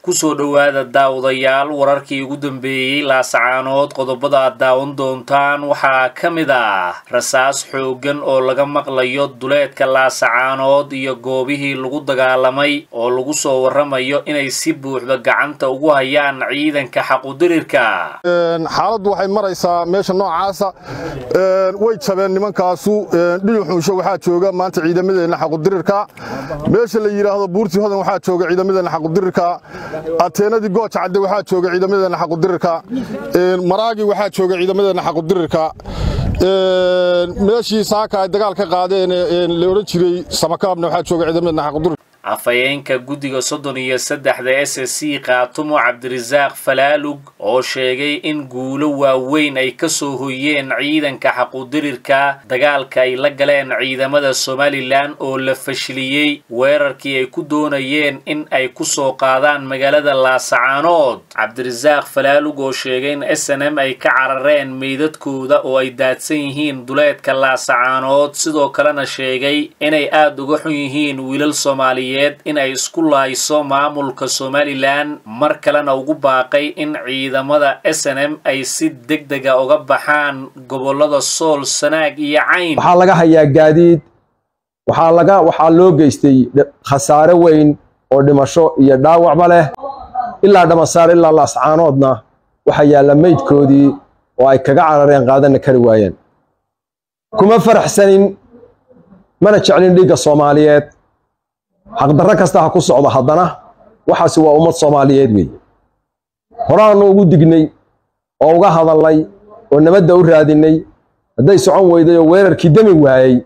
kusoo dhowaada daawadayaal wararkii ugu dambeeyey laasacaanood qodobada aad daawan doontaan waxaa ka mid ah rasaas xooggan oo laga maqlayo duleedka laasacaanood iyo goobihii lagu dagaalamay oo lagu soo warramayo inay si buuxda gacanta ugu hayaan ciidanka xaqudirirka xaaladdu waxay maraysaa meesha noocaasa way jabeen nimankaasu dhiyuxunsho waxaa jooga maanta ciidamadeenna xaqudirirka meesha la yidhaahdo buurtii hodan waxaa jooga ciidamadeenna xaqudirirka ateenadii gooja cadde waxaa jooga ciidamadeenna xaqudirirka maraagi waxaa jooga ciidamadeenna xaqudirirka meeshii saaka ay dagaal ka qaadeen la odhan jiray samakaabna waxaa jooga ciidamadeenna xaqudirirka afhayeenka guddiga soddon iyo saddexda s s c kaatumo cabdirasaaq falaalug oo sheegay in guulo waaweyn ay ka soo hoyeen ciidanka xaqudirirka dagaalka ay la galeen ciidamada somalilan oo la fashiliyey weerarkii ay ku doonayeen in ay ku soo qaadaan magaalada laasacaanood cabdirasaaq falaalug oo sheegay in s n m ay ka carareen meydadkooda oo ay daadsan yihiin duleedka laasacaanood sidoo kalena sheegay inay aada uga xun yihiin wiilal soomaaliyeed in ay isku laayso maamulka somalilan mar kalena ugu baaqay in ciidamada s n m ay si deg dega uga baxaan gobollada sool sanaag iyo cayn waxaa laga hayaa gaadiid waxaa laga waxaa loo geystay khasaare weyn oo dhimasho iyo dhaawacba leh ilaa dhamasaar ilaa laascaanoodna waxaa yaalla meydkoodii oo ay kaga carareen qaadana kari waayeen kuma faraxsanin mana jeclin dhiigga soomaaliyeed xaqdarro kasta ha ku socdo haddana waxaasi waa ummad soomaaliyeed weeye horaannu ugu dignay oo uga hadalnay oo nabadda u raadinnay hadday socon weyday oo weerarkii demi waayey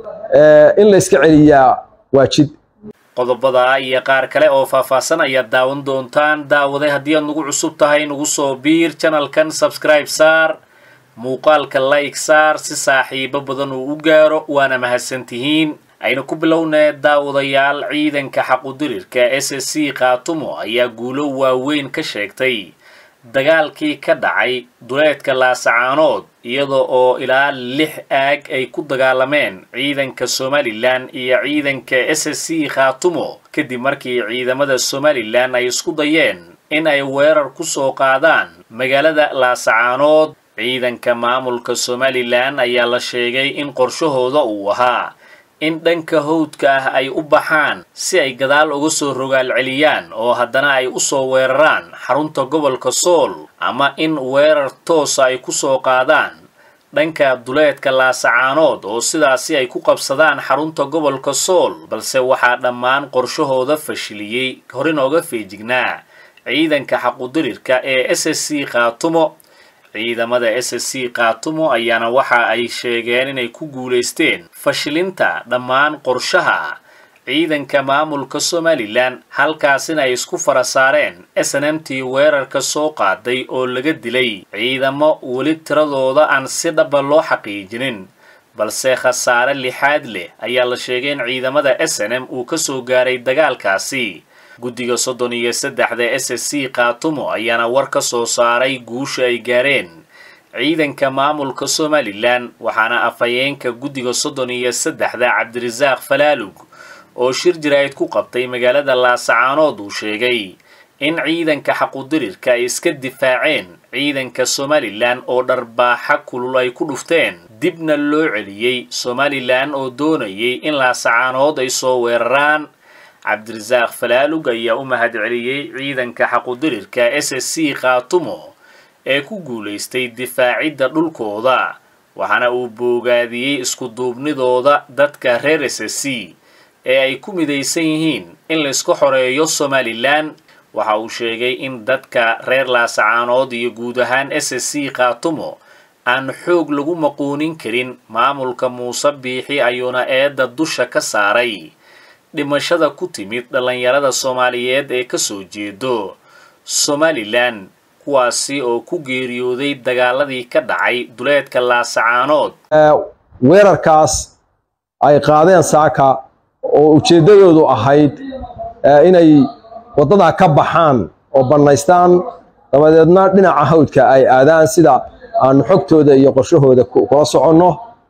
in la yska celiyaa waa jid qodobada iyo qaar kale oo faahfaahsan ayaad daawan doontaan daawaday haddii aad nagu cusub tahay nagu soo biir janalkan sabskribe saar muuqaalka like saar si saaxiibo badan uu u gaaro waana mahadsantihiin aynu ku bilownee daawadayaal ciidanka xaqudirirka s s c kaatumo ayaa guulo waaweyn ka sheegtay dagaalkii ka dhacay duleedka laasacaanood iyada oo ilaa lix aag ay ku dagaalameen ciidanka somalilan iyo ciidanka s s c khaatumo kadib markii ciidamada somalilan ay isku dayeen in ay weerar ku soo qaadaan magaalada laasacaanood ciidanka maamulka somalilan ayaa la sheegay in qorshahooda uu ahaa in dhanka hawdka ah ay u baxaan si ay gadaal uga soo rogaal celiyaan oo haddana ay u soo weeraraan xarunta gobolka sool ama in weerar toosa ay ku soo qaadaan dhanka duleedka laasacaanood oo sidaasi ay ku qabsadaan xarunta gobolka sool balse waxaa dhammaan qorshahooda fashiliyey horinooga feejignaa ciidanka xaqudirirka ee s s c khaatumo ciidamada s s c kaatumo ayaana waxa ay sheegeen inay ku guulaysteen fashilinta dhammaan qorshaha ciidanka maamulka somalilan halkaasina ay isku fara saareen s n m t weerarka soo qaaday oo laga dilay ciidamo weli tiradooda aan si dhaba loo xaqiijinin balse khasaare lixaad leh ayaa la sheegay in ciidamada s n m uu ka soo gaaray dagaalkaasi guddiga soddon iyo saddexda s s c kaatumo ayaana war ka soo saaray guusha ay gaareen ciidanka maamulka somalilan waxaana afhayeenka guddiga soddon iyo saddexda cabdirasaaq falaalug oo shir jiraa'id ku qabtay magaalada laasacaanood uu sheegay in ciidanka xaqudirirka ay iska difaaceen ciidanka somalilan oo dharbaaxa kulul ay ku dhufteen dibna loo celiyey somalilan oo doonayay in laasacaanood ay soo weeraraan cabdirasaaq falaalug ayaa u mahadceliyey ciidanka xaqudirirka s s c khaatumo ee ku guulaystay difaacidda dhulkooda waxaana uu boogaadiyey iskuduubnidooda dadka reer s s c ee ay ku midaysan yihiin in layska xoreeyo somalilan waxa uu sheegay in dadka reer laasacaanood iyo guud ahaan s s c khaatumo aan xoog lagu maquunin karin maamulka muuse biixi ayuuna eedda dusha ka saaray dhimashada ku timid dhallinyarada soomaaliyeed ee ka soo jeedo somalilan kuwaasi oo ku geeriyooday dagaaladii ka dhacay duleedka laasacaanood weerarkaas ay qaadeen saaka oo ujeeddadoodu ahayd inay waddadaa ka baxaan oo bannaystaan dabadeedna dhinaca hawdka ay aadaan sida aanu xogtooda iyo qorshahooda kula soconno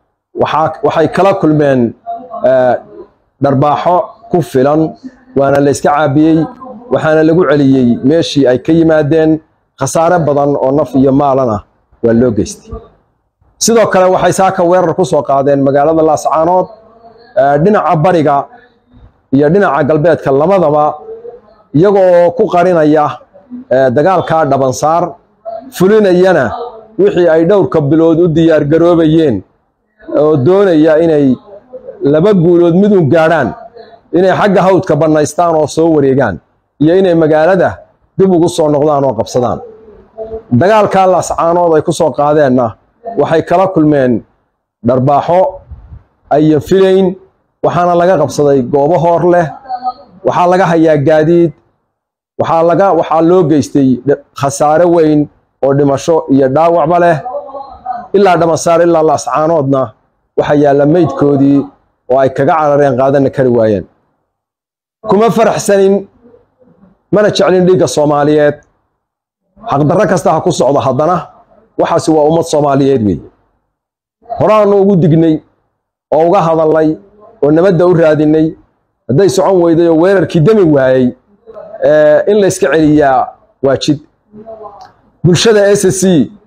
waxay kala kulmeen dharbaaxo ku filan waana la yska caabiyey waxaana lagu celiyey meeshii ay ka yimaadeen khasaare badan oo naf iyo maalan ah waa loo geystay sidoo kale waxay saaka weerar ku soo qaadeen magaalada laascaanood dhinaca bariga iyo dhinaca galbeedka labadaba iyagoo ku qarinaya dagaalkaa dhabansaar fulinayana wixii ay dhowrka bilood u diyaargaroobayeen oo doonaya inay laba guulood midun gaadhaan inay xagga hawdka bannaystaan oo soo wareegaan iyo inay magaalada dib ugu soo noqdaan oo qabsadaan dagaalkaa laascaanood ay ku soo qaadeenna waxay kala kulmeen dharbaaxo ayan filayn waxaana laga qabsaday goobo hoor leh waxaa laga hayaa gaadiid waxaa laga waxaa loo geystay khasaare weyn oo dhimasho iyo dhaawacba leh ilaa dhamasaar ilaa laascaanoodna waxaa yaalla meydkoodii oo ay kaga carareen qaadanna kari waayeen kuma faraxsanin mana jeclin dhiigga soomaaliyeed xaqdarro kasta ha ku socdo haddana waxaasi waa ummad soomaaliyeed weeye horaannu ugu dignay oo uga hadalnay oo nabadda u raadinay hadday socon weyday oo weerarkii demi waayey in la yska celiyaa waa jid bulshada s c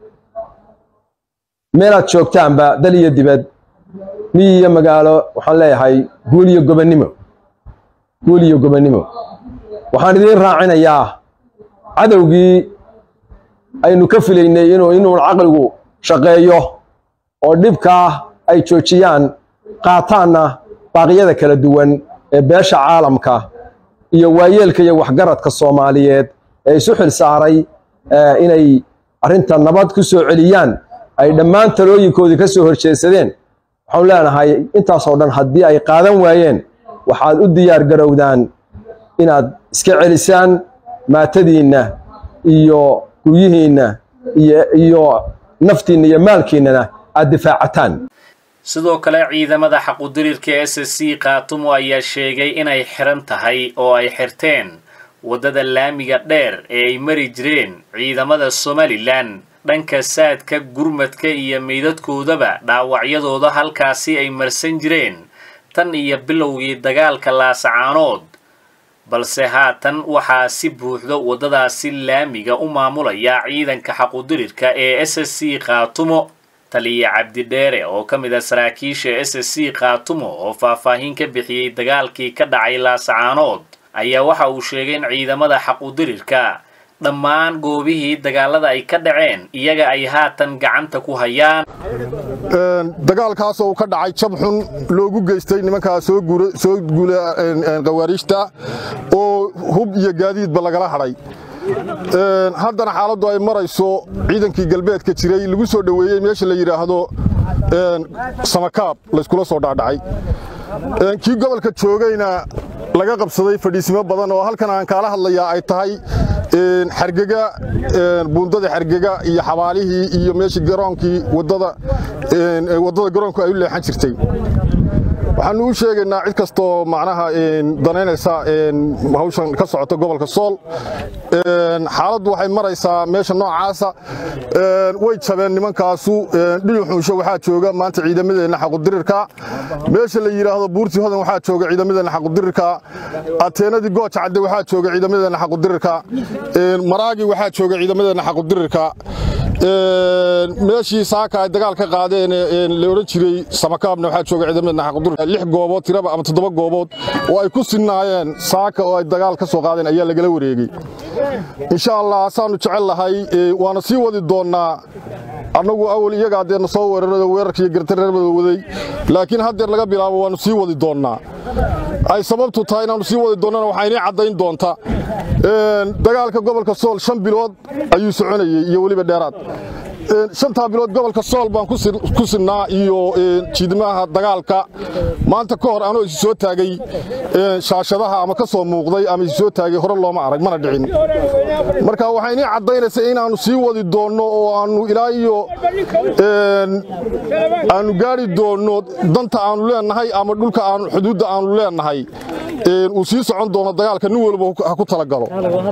meelaad joogtaanba dal iyo dibad miyi iyo magaalo waxaan leeyahay guul iyo gobonnimo guul iyo gobonnimo waxaan idiin raacinayaa cadowgii aynu ka filaynay inuu inuun caqligu shaqeeyo oo dhibkaa ay joojiyaan qaataanna baaqyada kala duwan ee beesha caalamka iyo waayeelka iyo waxgaradka soomaaliyeed ee isu xil saaray inay arrinta nabad ku soo celiyaan ay dhammaan talooyinkoodii ka soo horjeedsadeen waxaanu leenahay intaasoo dhan haddii ay qaadan waayeen waxaad u diyaar garowdaan inaad iska celisaan maatadiinna iyo guryihiinna iyo naftiinna iyo maalkiinnana aad difaacataan sidoo kale ciidamada xaqudirirka s c kaatumo ayaa sheegay inay xiran tahay oo ay xirteen waddada laamiga dheer ee ay mari jireen ciidamada somalilan dhanka saadka gurmadka iyo meydadkoodaba dhaawacyadooda halkaasi ay marsan jireen tan iyo bilowgii dagaalka laasacaanood balse haatan waxaa si buuxda waddadaasi laamiga u maamulaya ciidanka xaqudirirka ee s c kaatumo taliya cabdidheere oo ka mid a saraakiisha s c kaatumo oo faahfaahin ka bixiyey dagaalkii ka dhacay laasacaanood ayaa waxa uu sheegay in ciidamada xaqudirirka dhammaan goobihii dagaalada ay ka dhaceen iyaga ay haatan gacanta ku hayaan dagaalkaas oo ka dhacay jab xun loogu geystay nimankaa soo guula khawaariijta oo hub iyo gaadiidba lagala hadhay haddana xaaladdu ay marayso ciidankii galbeedka jiray lagu soo dhoweeyey meesha la yidhaahdo samakaab layskula soo dhaadhacay kii gobolka joogayna laga qabsaday fadhiisimo badan oo halkan aan kaala hadlayaa ay tahay xargega buundada xargega iyo xabaalihii iyo meeshii garoonkii waddada garoonku ay u leexan jirtay waxaanu u sheegaynaa cid kastoo macnaha danaynaysa hawshan ka socota gobolka sool xaaladdu waxay maraysaa meesha noocaasa way jabeen nimankaasu dhiyuxunsho waxaa jooga maanta ciidamadeenna xaqudirirka meesha la yidhaahdo buurti hodan waxaa jooga ciidamadeenna xaqudirirka ateenadii gooja cadde waxaa jooga ciidamadeenna xaqudirirka maraagi waxaa jooga ciidamadeenna xaqudirirka meeshii saaka ay dagaal ka qaadeen la odhan jiray samakaabna waxaa jooga ciidamadeenna xaqudirirka lix goobood tiraba ama toddoba goobood oo ay ku sinnaayeen saaka oo ay dagaal ka soo qaadeen ayaa lagala wareegey insha allah saanu jecel lahay waana sii wadi doonnaa annagu awal iyagaa deerna soo weerarado weerarka iyo gartareermada waday laakiin haddeer laga bilaabo waannu sii wadi doonnaa ay sababtu tahay inaannu sii wadi doonnana waxaa inii caddayn doonta dagaalka gobolka sool shan bilood ayuu soconayey iyo weliba dheeraad shantaa bilood gobolka sool baan ku sinnaa iyo jiidmaha dagaalka maanta ka hor anoo isi soo taagay shaashadaha ama ka soo muuqday ama isi soo taagay hore looma arag mana dhicin marka waxay inii caddaynaysaa inaannu sii wadi doonno oo aannu ilaa iyo aannu gaari doonno danta aannu leennahay ama dhulka aanu xuduudda aannu leennahay uu sii socon doono dagaalka nin walba ha ku talagalo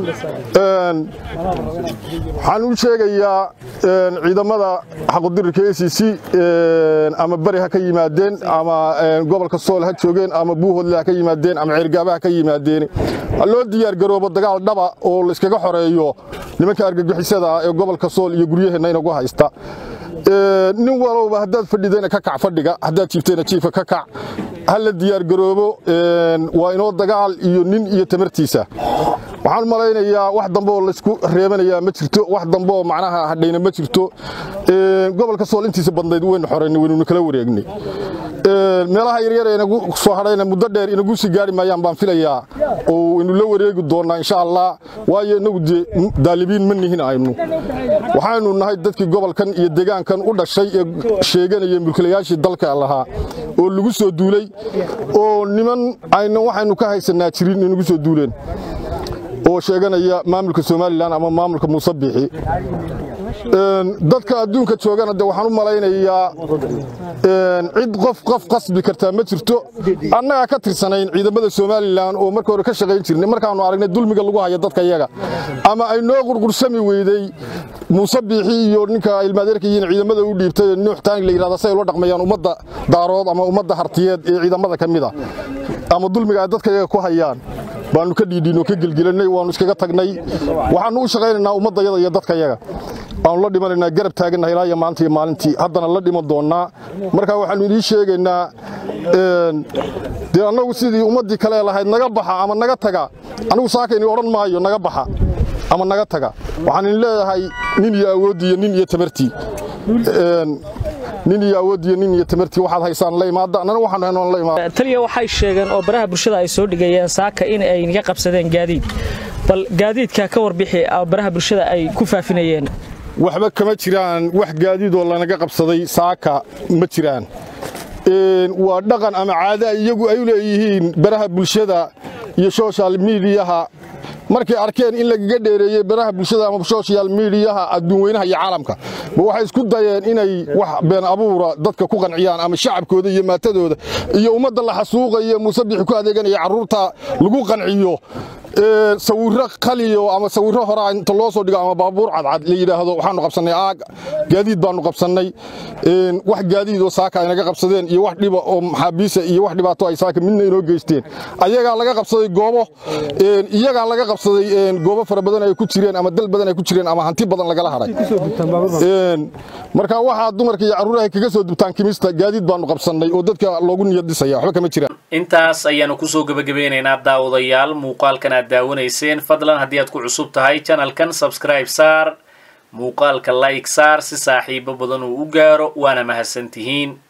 waxaan u sheegayaa ciidamada xaqudirirka a c c ama beri ha ka yimaadeen ama gobolka sool ha joogeen ama buuhoodle ha ka yimaadeen ama ceergaaba ha ka yimaadeen ha loo diyaargaroobo dagaal dhaba oo layskaga xoreeyo nimanka argagixisada ah ee gobolka sool iyo guryaheenna inagu haysta nin walowba haddaad fadhidayna ka kac fadhiga haddaad jiiftayna jiifka ka kac ha la diyaargaroobo waa inoo dagaal iyo nin iyo tamartiisa waxaan u malaynayaa wax dambe oo laysku reebanayaa ma jirto wax dambe oo macnaha hadhayna ma jirto gobolka sool intiisa badnayd waynu xoraynay waynuna kala wareegnay meelaha yaryar ee inagu soo hadhayna muddo dheer inagu sii gaari maayaan baan filayaa oo waynu la wareegi doonnaa insha allah waayo inagu dee daalibiin ma nihin aynu waxaynu nahay dadkii gobolkan iyo deegaankan u dhashay ee sheeganaya mulkilayaashii dalka lahaa oo lagu soo duulay oo niman ayna waxaynu ka haysanaa jirin inagu soo duuleen oo sheeganaya maamulka somalilan ama maamulka muuse biixi dadka adduunka joogana de waxaan u malaynayaa cid qof qof qasbi kartaa ma jirto annagaa ka tirsanayn ciidamada somalilan oo marka hore ka shaqayn jirnay markaannu aragnay dulmiga lagu haya dadka iyaga ama ay noo qurqursami weydey muuse biixi iyo ninka ilmaadeerka yihiin ciidamada u dhiibtay nuux taang la yidhahda say ula dhaqmayaan ummadda daarood ama ummadda hartiyeed ee ciidamada ka mid a ama dulmiga ay dadka iyaga ku hayaan baanu ka dhiidhiinoo ka gelgelanay waannu iskaga tagnay waxaannu u shaqaynaynaa ummaddayada iyo dadkayaga waannu la dhimanaynaa garab taagannaha ilaa iyo maanta iyo maalintii haddana la dhiman doonnaa marka waxaannu idiin sheegaynaa dee annagu sidii ummaddii kale lahayd naga baxa ama naga taga anigu saakayni odhan maayo naga baxa ama naga taga waxaan idin leeyahay nin iyo awooddiiyo nin iyo tamartii nin iyo awooddiiyo nin iyo tamartii waxaad haysaan la imaada annana waxaanu haynoon la imaada taliya waxay sheegeen oo baraha bulshada ay soo dhigayeen saaka in ay naga qabsadeen gaadiid bal gaadiidka ka warbixi baraha bulshada ay ku faafinayeen waxba kama jiraan wax gaadiidoo lanaga qabsaday saaka ma jiraan waa dhaqan ama caada iyagu ay u leeyihiin baraha bulshada iyo social miidiyaha markay arkeen in lagaga dheereeyey baraha bulshada ama social miidiyaha adduun weynaha iyo caalamka ma waxay isku dayeen inay wax been abuura dadka ku qanciyaan ama shacabkooda iyo maatadooda iyo ummadda la xasuuqayo muuse bixi ku adeeganaya carruurta lagu qanciyo sawirro qaliyo ama sawirro horaa inta loo soo dhigo ama baabuur cadcad la yidhaahdo waxaanu qabsannay aag gaadiid baanu qabsannay wax gaadiidoo saaka ay naga qabsadeen iyo wax dhiba oo maxaabiisa iyo wax dhibaato ay saaka midna inoo geysteen ayagaa laga qabsaday goobo iyagaa laga qabsaday goobo fara badan ay ku jireen ama dal badan ay ku jireen ama hanti badan lagala hadhay marka waxaa dumarka iyo carruuraha kaga soo dubtaan kimista gaadiid baanu qabsannay oo dadka loogu niyad dhisaya waxba kama jiraan intaas ayaanu kusoo gebagabeynaynaa daawadayaal muuqaalkan aad daawanayseen fadlan haddii aad ku cusub tahay janalkan sabscribe saar muuqaalka like saar si saaxiibo badan uu u gaaro waana mahadsantihiin